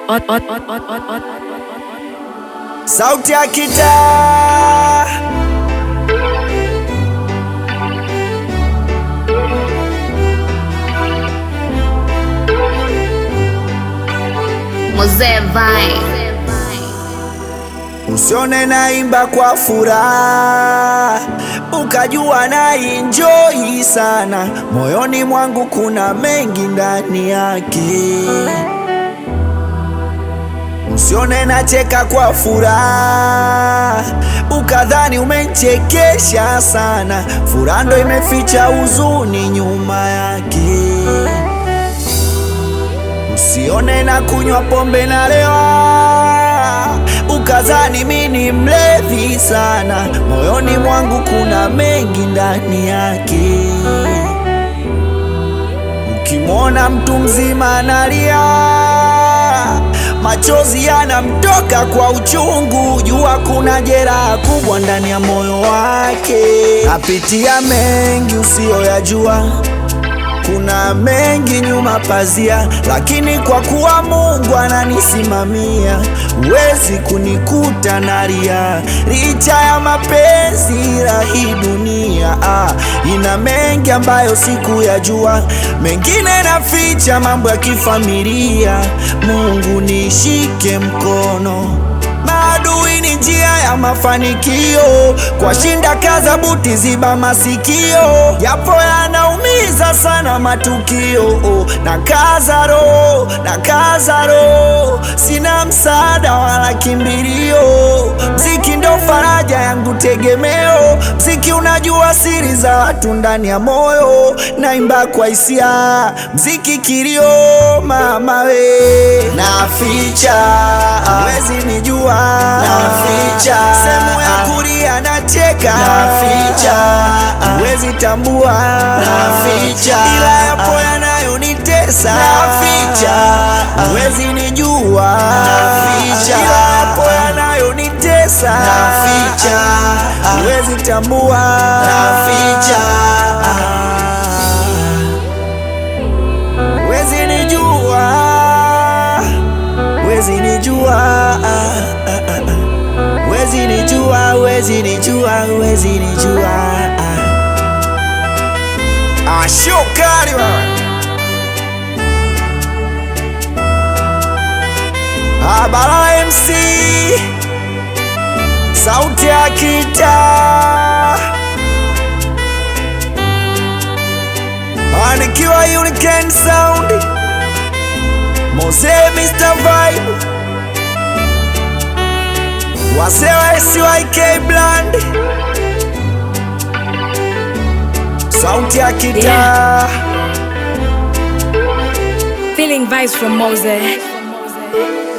Sauti ya kitaa Mzee Vai. Usione naimba kwa furaha ukajua na enjoy sana, moyoni mwangu kuna mengi ndani yake. Usione nacheka kwa furaha ukadhani umechekesha sana, furaha ndo imeficha huzuni nyuma yake. Usione na kunywa pombe na lewa ukazani mi ni mlevi sana, moyoni mwangu kuna mengi ndani yake. Ukimwona mtu mzima analia, machozi yanamtoka kwa uchungu, jua kuna jeraha kubwa ndani ya moyo wake. Apitia mengi usiyoyajua kuna mengi nyuma pazia, lakini kwa kuwa Mungu ananisimamia, huwezi kunikuta nalia. Licha ya mapenzi la hii dunia ah, ina mengi ambayo sikuyajua, mengine naficha, mambo ya kifamilia. Mungu nishike mkono Maadui ni njia ya mafanikio, kwa shinda kaza buti, ziba masikio, yapo yanaumiza sana matukio. Na kaza roho, na kaza roho, sina msaada wala kimbilio. Mziki ndo faraja yangu, tegemeo. Mziki unajua siri za watu ndani ya moyo, naimba kwa hisia, mziki kilio, mama we, naficha wezi nijua naficha sehemu ya kulia nacheka naficha wezi tambua naficha ila yapo yanayonitesa naficha wezi nijua naficha ila yapo yanayonitesa naficha wezi tambua naficha wezi nijua wezi nijua wezi nijua wezi nijua wezi nijua ashokari Abara MC sauti ya kita anikiwa Unican Sound Mose Mr. Vibe Wasewa SYK Bland Sauti ya kitaa Feeling vibes from Mose.